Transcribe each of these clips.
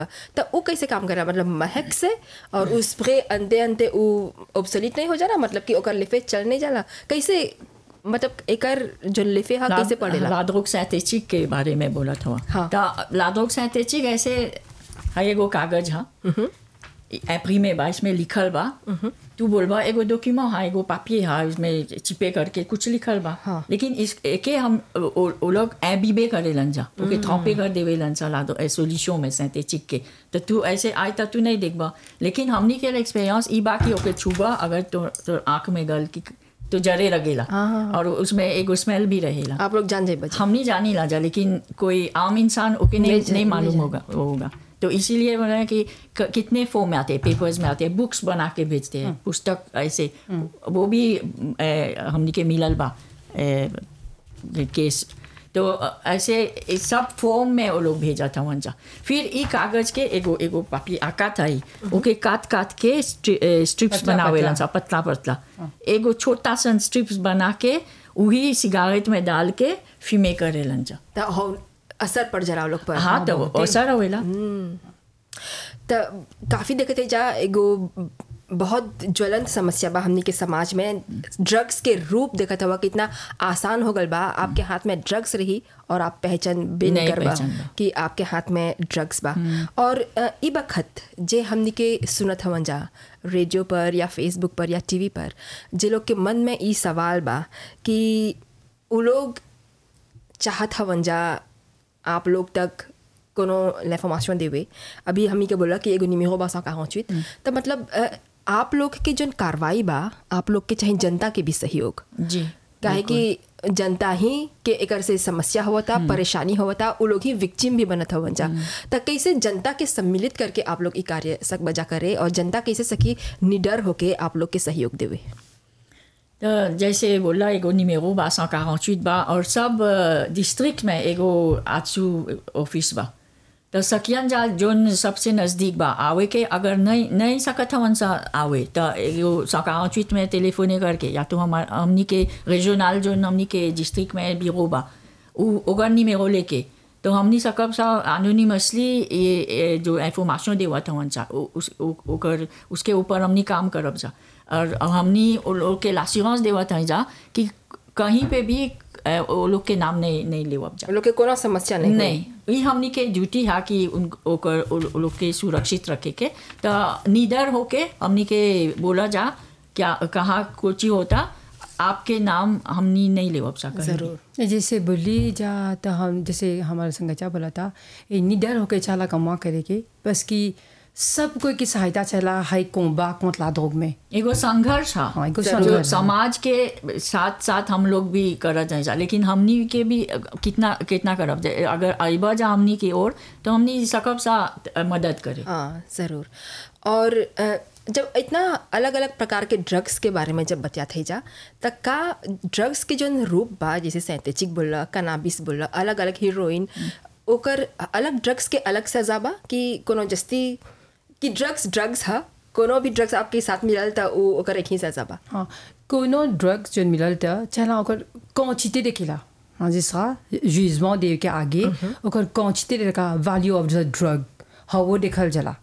त उ कैसे काम करेला मतलब महक से और उ स्प्रे अंते अंते उ ऑब्सोलीट नहीं हो जाला मतलब कि ओकर लिफे चल नहीं जाला कैसे मतलब एकर जो लिफे हा कैसे पड़ेला लाद्रोग सिंथेटिक के बारे में बोला था हाँ। तो लाद्रोग सिंथेटिक ऐसे है एगो कागज हा एप्री बा इसमें लिखल बा तू बोलबा एगो डॉक्यूमेंट हा एगो पापिये हा इसमें चिपे करके कुछ लिखल बा हाँ। लेकिन इस एके हम ओ ओ लोग एबीबे करे लंजा ओके थॉपे कर देवे लंजा लादो ए सॉल्यूशन में सिंथेटिक के तो तू ऐसे आय तो तू नहीं देखबा लेकिन हमनी के एक्सपीरियंस ई बा कि ओके छुबा अगर तो तो आंख में गल की तो जरे लगेला हाँ। और उसमें एगो स्मेल भी रहेला आप लोग जान जाए बच्चे हम नहीं जानी लाजा लेकिन कोई आम इंसान ओके नहीं नहीं नहीं जान- मालूम नहीं होगा होगा तो इसीलिए बोला है कि क- कितने फॉर्म में आते हैं पेपर्स में आते हैं बुक्स बना के भेजते हैं पुस्तक ऐसे वो भी ए, हमनी के मिलल बा ए, केस तो अ, ऐसे ए, सब फॉर्म में वो लोग भेजा था वंजा फिर ई कागज के एगो एगो पापी आका था ही ओके काट काट के स्ट्रिप्स पतला- बनावे पतला। सा पतला पतला एगो छोटा सा स्ट्रिप्स बना के वही सिगारेट में डाल के फिमे करे लंजा त हो असर पड़ जाला उ लोग पर हाँ तो असर होएला त काफ़ी देखते थे जा एगो बहुत ज्वलंत समस्या बा हमनी के समाज में ड्रग्स के रूप देखत हुआ कितना आसान हो गल बा आपके हाथ में ड्रग्स रही और आप पहचान भी नहीं नहीं करबा पहचान बा। कि आपके हाथ में ड्रग्स बा और अ, ई बखत जे हमनी के सुनत हवन जा रेडियो पर या फेसबुक पर या टीवी पर जे लोग के मन में ई सवाल बा कि उ लोग चाहत हवन जा आप लोग तक कोनो लेफॉर्मेशन देवे अभी हमी के बोला कि एगो निमेहो बा सौ पहुँचित तो मतलब अ, आप लोग के जन कार्रवाई बा आप लोग के चाहे जनता के भी सहयोग जी काहे कि जनता ही के एकर से समस्या होता परेशानी होता उ लोग ही विक्टिम भी बनत हवन जा त कैसे जनता के सम्मिलित करके आप लोग ई कार्य सक बजा करे और जनता कैसे सकी निडर होके आप लोग के सहयोग देवे तो जैसे बोला एगो निमेरो बा सौ बा और सब डिस्ट्रिक्ट में एगो आचू ऑफिस बा तो सकियन जा जोन सबसे नज़दीक बा आवे के अगर नहीं नहीं सकत हवन सा आवे तो एगो सौ में टेलीफोने करके या तो हमार हमनी के रीजनल जोन हमनी के डिस्ट्रिक्ट में बीरो बा उ ओगर निमेरो लेके तो हमनी सकब सा एनोनिमसली ये, ये जो इंफॉर्मेशन देवत हवन सा उ- उस उ- ओकर उसके ऊपर हमनी काम करब जा और हमनी वो लोग के लासिरेंस देवत हैं जा कि कहीं पे भी अ, वो लोग के नाम नहीं नहीं लेवब जा उ लोग के कोनो समस्या नहीं होई। नहीं ये हमनी के ड्यूटी है कि उन ओकर उ उ लोग के सुरक्षित रखे के तो निडर होके हमनी के बोला जा क्या कहाँ कोची होता आपके नाम हमनी नहीं लेवब सा कहीं भी। जरूर जैसे बोली जा तो हम जैसे हमारा संगचा बोला था ये निडर होके चाला कमा करे के बस कि सब कोई की सहायता चला हाई कोंबा कोतला दोग में एगो संघर्ष है हाँ, एगो जो संघर्ष है। समाज के साथ साथ हम लोग भी करत हैं जा लेकिन हमनी के भी कितना कितना करब जा अगर अइबा जा हमनी की ओर तो हमनी सकब सा मदद करे हाँ ज़रूर और अ, जब इतना अलग अलग प्रकार के ड्रग्स के बारे में जब बतिया थे जा त का ड्रग्स के जोन रूप बा जैसे सैंथेटिक बोला कनाबिस बोला अलग अलग हीरोइन ओकर अलग ड्रग्स के अलग सजा बा कि कोनो जस्ती कि ड्रग्स ड्रग्स हा कोनो भी ड्रग्स आपके साथ मिलल त उ ओकर एक ही सजा बा हाँ कोनो ड्रग्स जो मिलल था चला ओकर कौचिते देखेला हाँ जिसका जुजमेंट दे के आगे ओकर कौचिते देखा वैल्यू ऑफ द ड्रग हाँ वो देखल जला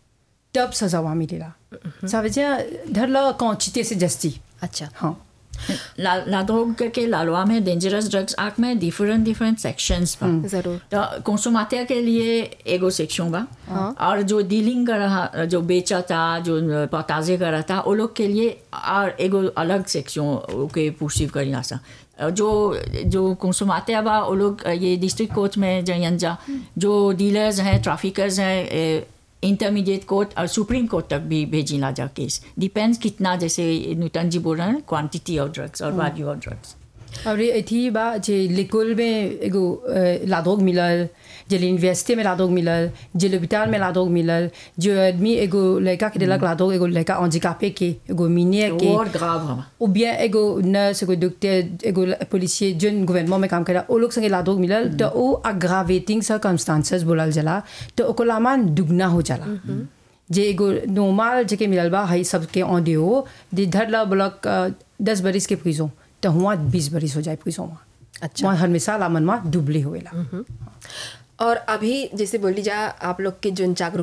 तब सजावा मिलेला समझे धरला कौचिते से जस्ती अच्छा हाँ ला लादोग के लालवा में डेंजरस ड्रग्स एक्ट में डिफरेंट डिफरेंट सेक्शंस बा ज़रूर तो कंसुमातिया के लिए एगो सेक्शन बा और जो डीलिंग कर रहा जो बेचा था जो पताजे कर रहा था वो लोग के लिए और एगो अलग सेक्शन के पुरसीव करी सा जो जो कंसुमातिया बा वो लोग ये डिस्ट्रिक्ट कोर्ट में जयन जा जो डीलर्स हैं ट्रैफिकर्स हैं इंटरमीडिएट कोर्ट और सुप्रीम कोर्ट तक भी भेजी ला जा केस डिपेंड्स कितना जैसे नूतन जी बोल रहे हैं क्वांटिटी ऑफ ड्रग्स और वैल्यू ऑफ ड्रग्स और ये थी बा जे लिकुल में एगो अ, लादोग मिलल जे यूनिवर्सिटी में लादोग मिलल जे लोबिटाल में लादोग मिलल जो आदमी एगो लड़का के दिलक लादोग एगो लड़का अंजिकापे के एगो मीनिया के और ग्राव हवा ou bien एगो नर्स एगो डॉक्टर एगो पुलिसिए जोन गवर्नमेंट में काम करा ओ लोग संगे लादोग मिलल तो ओ अग्रावेटिंग सर्कमस्टांसेस बोलल जाला तो ओको लामान दुगना हो जाला जे एगो नॉर्मल जेके मिलल बा हाई सबके ऑन हो जे धर ला ब्लॉक दस बरिस के प्रिजो तो हुआ बीस बरिस हो जाए प्रिजो में अच्छा। वहाँ हमेशा लामन में दुबले होएला और अभी जैसे बोली जा आप लोग के जो जागरूकता